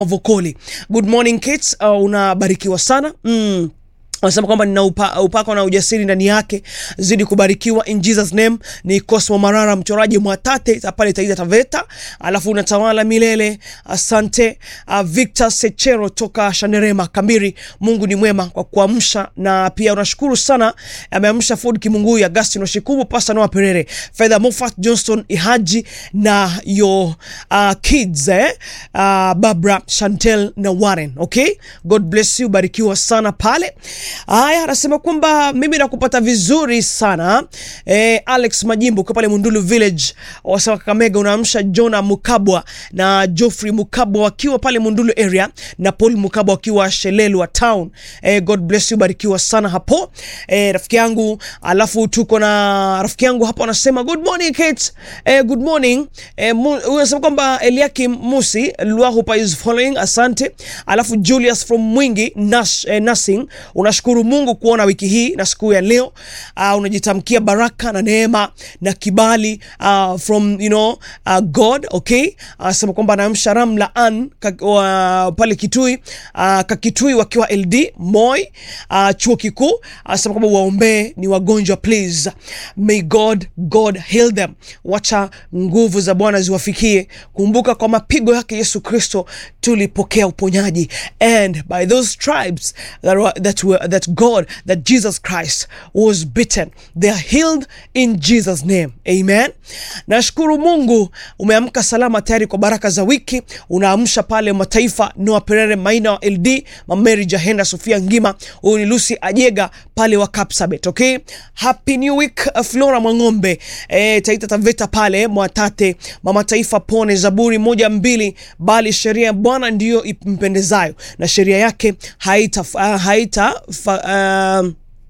Vokoli. Good morning kids, uh, unabarikiwa sana mm. Wanasema kwamba nina upa, upako na ujasiri ndani yake, zidi kubarikiwa in Jesus name. Ni Cosmo Marara, mchoraji Mwatate pale Taita Taveta, alafu unatawala milele. Asante uh, Victor Sechero toka Shanerema Kambiri. Mungu ni mwema kwa kuamsha, na pia unashukuru sana, ameamsha Ford Kimunguya, Agustin Washikubu, Pastor Noah Perere, Fedha Moffat, Johnston Ihaji na yo uh, kids eh? uh, Barbara Chantel na Warren. Okay, God bless you, barikiwa sana pale. Haya, anasema kwamba mimi nakupata vizuri sana eh, Alex Majimbo kwa pale Mundulu Village, wasema Kakamega, unaamsha Jona Mukabwa na Geoffrey Mukabwa wakiwa pale Mundulu area na Paul Mukabwa wakiwa Shelelwa town. Eh, God bless you, barikiwa sana hapo eh, rafiki yangu. Alafu tuko na rafiki yangu hapo anasema good morning Kate. Eh, good morning eh, huyu anasema kwamba Eliakim Musi Lwahupa is following, asante. Alafu Julius from Mwingi Nash, eh, Nursing unashukuru Mungu kuona wiki hii na siku ya leo. Uh, unajitamkia baraka na neema na kibali uh, from you know, uh, God okay. Anasema uh, kwamba anamsha Ramla an uh, pale Kitui uh, Kakitui wakiwa LD Moi uh, chuo kikuu. Anasema kwamba waombee ni wagonjwa please, may God God heal them. Wacha nguvu za Bwana ziwafikie. Kumbuka kwa mapigo yake Yesu Kristo tulipokea uponyaji and by those tribes that were, that were, that God that Jesus Christ was bitten they are healed in Jesus name amen. Nashukuru Mungu umeamka salama tayari kwa baraka za wiki. Unaamsha pale mataifa Noah Perere Maina wa LD Mameri Jahenda Sofia Ngima, huyu ni Lucy Ajega pale wa Kapsabet. Okay, happy new week Flora Mwang'ombe eh, Taita Taveta pale Mwatate mama taifa pone Zaburi moja mbili, bali sheria ya Bwana ndiyo impendezayo na sheria yake haita, uh, haita uh,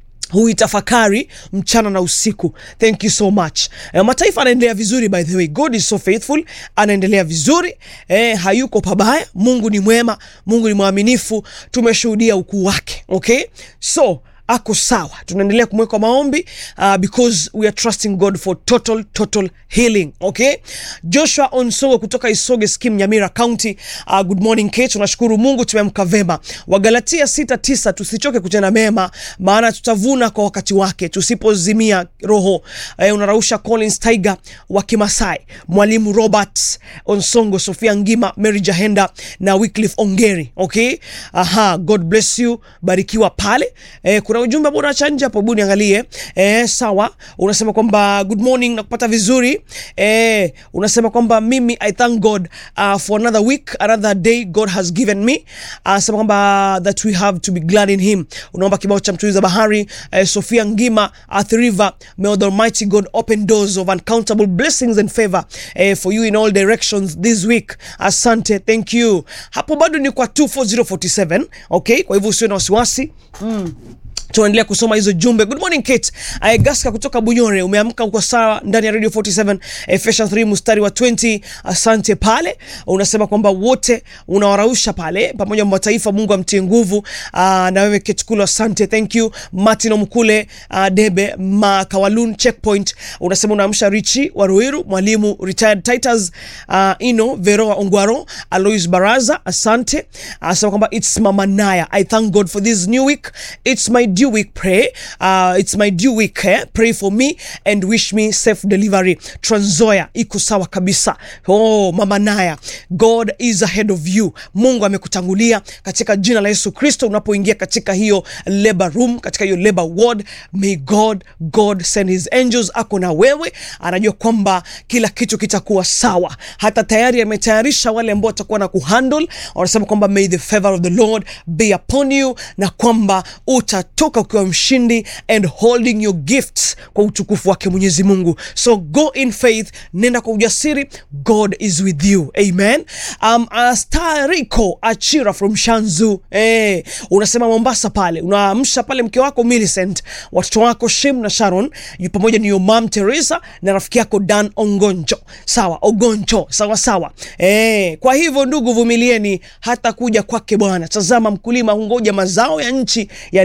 huitafakari mchana na usiku. Thank you so much. E, mataifa anaendelea vizuri, by the way, God is so faithful, anaendelea vizuri e, hayuko pabaya. Mungu ni mwema, Mungu ni mwaminifu, tumeshuhudia ukuu wake. Okay, so ako sawa, tunaendelea kumweka maombi uh, because we are trusting God for total total healing. Okay, Joshua Onsongo kutoka Isoge Skim, Nyamira County. Uh, good morning Kate, tunashukuru Mungu tumeamka vema. Wagalatia sita tisa, tusichoke kutenda mema maana tutavuna kwa wakati wake tusipozimia roho. Uh, unarausha Collins Tiger wa Kimasai, mwalimu Robert Onsongo, Sofia Ngima, Mary Jahenda na Wycliffe Ongeri. Okay, aha, God bless you, barikiwa pale. Eh, kuna ujumbe ambao unaacha nje hapo, hebu niangalie. Eh, sawa, unasema kwamba good morning na kupata vizuri. Eh, unasema kwamba mimi I thank God uh, for another week another day God has given me. Anasema uh, kwamba that we have to be glad in him. Unaomba kibao cha mtuliza bahari eh, Sofia Ngima Earth River, may the Almighty God open doors of uncountable blessings and favor eh, for you in all directions this week. Asante, thank you. Hapo bado ni kwa 24047 okay, kwa hivyo usiwe na wasiwasi mm. Tunaendelea kusoma hizo jumbe. Good morning Kate. Aegaska kutoka Bunyore, umeamka uko sawa ndani ya Radio 47 Ephesians 3 mstari wa 20. Asante pale. Unasema kwamba wote unawarausha pale pamoja na mataifa, Mungu amtie nguvu. Aa, na wewe Kate Kula, asante. Thank you. Martin Omkule, uh, Debe Makawalun Checkpoint. Unasema unaamsha Richi wa Ruiru, mwalimu retired Titus, uh, Ino Veroa Ongwaro, Alois Baraza, asante. Anasema kwamba it's Mama Naya. I thank God for this new week. It's my due week pray uh, it's my due week eh? pray for me and wish me safe delivery Tranzoya iko sawa kabisa oh mama Naya God is ahead of you Mungu amekutangulia katika jina la Yesu Kristo unapoingia katika hiyo labor room katika hiyo labor ward may God God send his angels ako na wewe anajua kwamba kila kitu kitakuwa sawa hata tayari ametayarisha wale ambao watakuwa na kuhandle wanasema kwamba may the favor of the Lord be upon you na kwamba utatoka ukiwa mshindi and holding your gifts kwa utukufu wake Mwenyezi Mungu. So go in faith, nenda kwa ujasiri, God is with you. Amen. Um, uh, Stariko Achira from Shanzu. Eh, unasema Mombasa pale. Unaamsha pale mke wako Millicent, watoto wako Shem na Sharon, yu pamoja ni your mom Teresa na rafiki yako Dan Ongonjo. Sawa, Ogonjo. Sawa sawa. Eh, kwa hivyo ndugu, vumilieni hata kuja kwake Bwana. Tazama mkulima hungoja mazao ya nchi yaliyo ya dhamani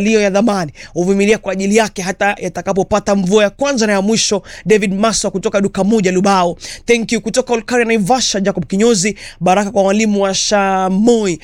amani, uvumilia kwa ajili yake hata yatakapopata mvua ya kwanza na ya mwisho. David Maswa kutoka duka moja Lubao, thank you. Kutoka Olkaria Naivasha, Jacob Kinyozi, baraka kwa walimu wa Shamoi